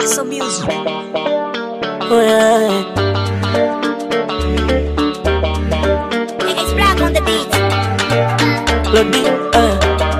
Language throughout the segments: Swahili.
Paso Music. Oh, yeah. It's black on the beat. Lodi, eh.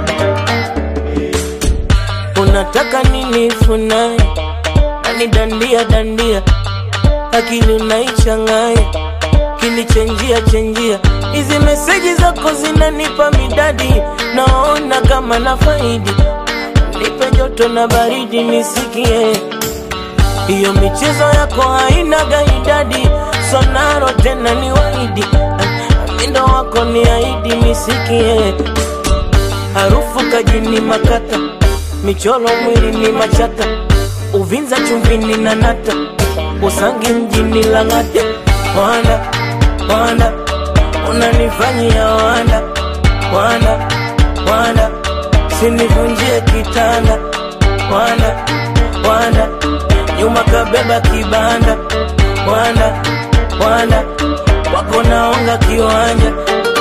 Unataka nini funaye nani dandia dandia akili unaichanganya kinichenjia chenjia hizi meseji zako zinanipa midadi naona kama na faidi nipe joto na baridi nisikie hiyo michezo yako haina gaidadi sonaro tena ni waidi mindo wako ni aidi nisikie harufu kajini makata michoro mwili ni machata uvinza chumbini na nata usangi mjini lang'ate wanda wanda unanifanyia wanda wanda wanda sinivunjie kitanda wanda wanda nyuma kabeba kibanda wanda wanda wako naonga kiwanja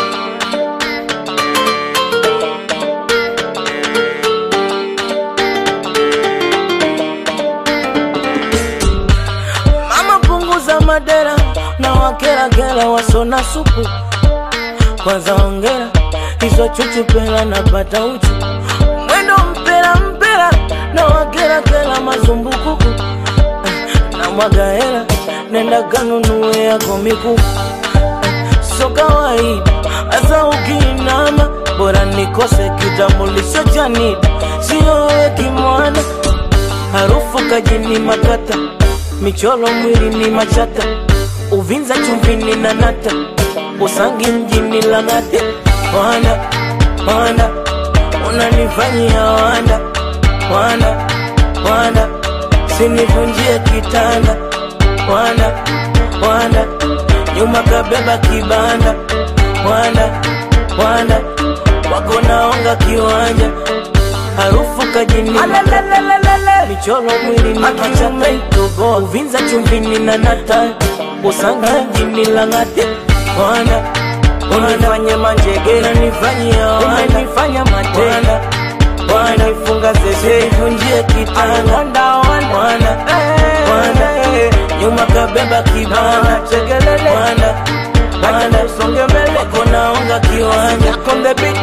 mama punguza madera na wakerakera wasona supu kwanza ongera hizo chuchupela napata uchu mwendo mpera mpera na wakerakera mazumbukuku na mwaga hela nenda kanunue yako mikufu so kawaida hasa ukiinama bora nikose kitambulisho cha NIDA siyowe kimwana harufu kajini makata michoro mwili ni machata uvinza chumbini na nata usangi mjini lang'ate wanda wanda unanifanyia wanda wanda wanda sinivunjie kitanda wanda wanda nyuma kabeba kibanda wanda wanda wako naonga kiwanja harufu kajini michoro mwili ni machata itoboa uvinza chumbini na nata usangi mjini lang'ate wanda unifanye manjegera nifanyia umenifanya matenda wanifunga zeze ivunjie kitanda wanda wanda nyuma kabeba kibanda chegelele wanda wanda usonge mbele wako naonga kiwanja on the beat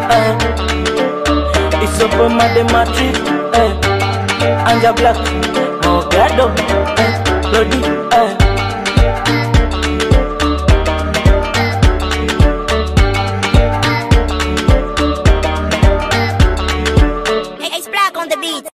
uh, isopo madematrip uh, anja black mogado uh, lodi